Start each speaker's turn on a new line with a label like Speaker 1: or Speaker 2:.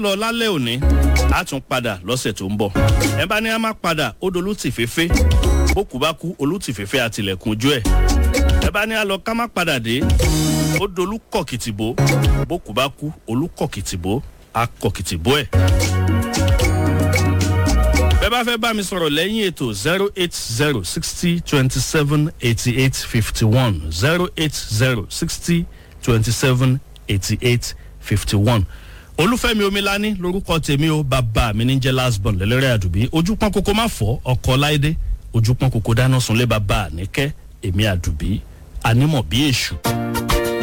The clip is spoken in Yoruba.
Speaker 1: lọ lálẹ́ òní a tún padà lọ́sẹ̀ tó ń bọ̀ ẹ bá ní a má padà ó dolú tì féfé bókù bá kú olùtìfẹ́fẹ́ àtìlẹ̀kùn ojú ẹ̀ ẹ bá ní a lọ ká má padà dé ó dolú kọ̀kìtìbó bókù bá kú olùkọ̀kìtìbó akọ̀kìtìbó ẹ̀ bẹ́ẹ̀ bá fẹ́ bá mi sọ̀rọ̀ lẹ́yìn ètò zero eight zero sixty twenty seven eighty eight fifty one zero eight zero sixty twenty seven eighty eight fifty one olúfẹ́mi omilani lorúkọ tèmi o bàbá mi ní jẹ́ lasbon lẹ́lẹ́rẹ́ àdùbí ojú pọ́n kókó má fọ́ ọkọ̀ láìdé ojú pọ́n kókó dáná sunlé bàbá àníkẹ́ èmi àdùbí anímọ̀ bí èṣù.